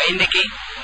waaye ndeke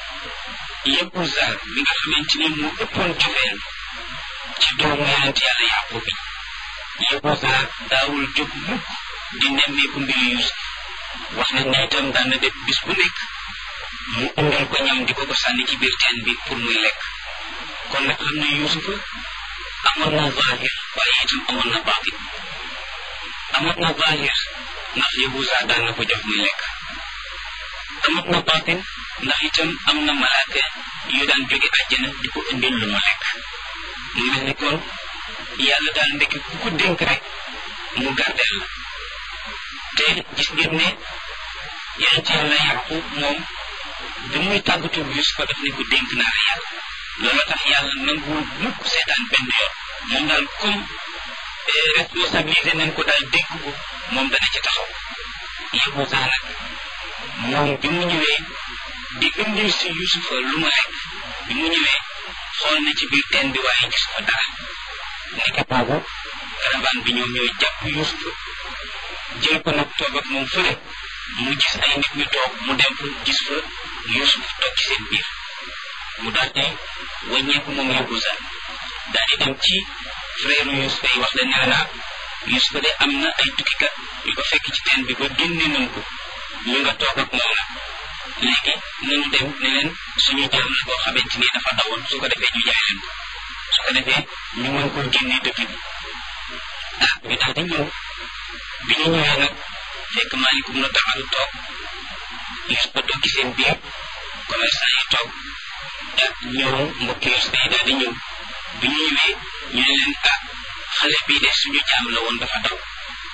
Yahuza mi nga xamante ni mu ëppoon cofeel ci doomu yonent yàlla Yaqub bi Yahuza daawul jóg mukk di nemmeeku mbiru Yuusuf wax nañ ne itam daan na def bis bu nekk mu indal ko ñam di ko ko sànni ci biir teen bi pour muy lekk kon nag xam ne Yuusufa amoon na zahir waaye itam amoon na baatin amoon na zahir ndax Yahuza daan na ko jox muy lekk amoon na baatin ndax itam am na malaaka yu daan jóge àjjana di ko indil lu mu lekk mu mel ni kon yàlla daal ndekki ku ko dénk rek mu gardeel la te gis ngeen ne yonent yàlla Yaqub moom bi muy tàggatu Yusufa daf ne ko dénk naa la yàlla loolu tax yàlla nanguwul mukk seetaan benn yoon moom daal comme responsabilité nañ ko daal dénk ko moom dana ci taxaw Yahuza nag moom bi mu ñëwee di indil si Yusufa lu mu lekk bi mu ñëwee xool na ci biir teen bi waaye gis ko dara nekk boobu caravane bi ñoom ñooy jàpp Yusufa jël ko nag toog ak moom fële mu gis ay nit ñu toog mu dem fa gis fa Yusuf toog ci seen biir mu daal di wàññeeku moom Yahuza daal di dem ci frère Yusufa yi wax leen ne naa Yusufa de am na ay tukkikat yu ko fekk ci teen bi ba génne nañ ko ñu nga toog ak moom nag léegi nañu dem ne leen suñu jaam la boo xamante ni dafa dawoon su ko defee ñu jaay leen ko su ko defee ñu mën ko génne dëkk bi ah ñu daal di ñëw bi ñu ñëwee nag fekk maalikum na taxalu toog Yusufa toog ci seen biir commerçant yi toog ak ñëw mbokki Yusufa yi daal di ñëw bi ñu ñëwee ñu ne leen ah xale bii de suñu jaam la woon dafa daw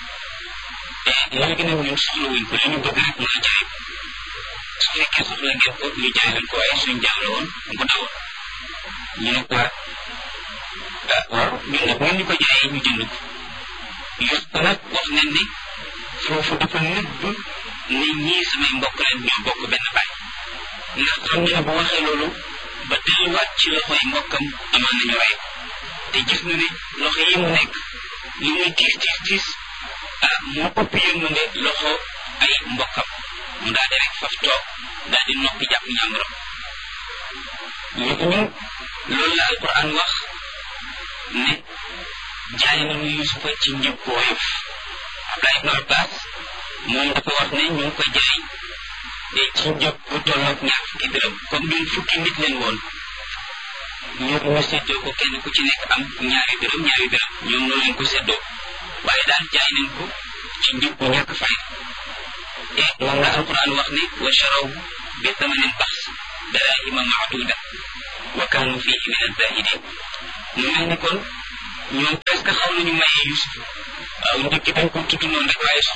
te léegi nag ñun soxla wuñ ko li ñu bëgg rek mooy jaay ko su fekkee soxla ngeen ko ñu jaay leen ko waaye suñu jaam la woon bu dawoon ñu ne ko ah waaw ñun nag ngeen ñu ko jaayee ñu jënd ko Yusufa nag wax nañ ne foofu dafa nëbb ne ñii samay mbokk leen ñoo bokk benn baay ndax xam ne bu waxee loolu ba delluwaat ci loxoy mbokkam amaan nañu rey ko te gis na ne loxo yi mu nekk li muy tiis tiis tiis ah moo ëpp yërmande loxo ay mbokkam mu daal di rek faf toog daal di noppi jàpp ñàmburam léegi ñun loolu la alquran wax ne jaay nañu Yusufa ci njëg bu woyof Abdullah ibn Abbas moom dafa wax ne ñu ngi ko jaay te ci njëg bu tolloog ñaar fukki dërëm comme ñun fukki nit leen woon ñoom ñu séddoo ko kenn ku ci nekk am ñaari dërëm ñaari dërëm ñoom noonu leen ko séddoo waaye daal jaay nañ ko ci njëg bu ñàkk fay te moom la alquran wax ne wa charaw bi thamanin baxs darahima maaduda wa kaanu fihi min azahidin mu mel ni kon ñoom presque xaw nañu mayee Yusuf waaw njëkk dañ ko tudd noonu rek waaye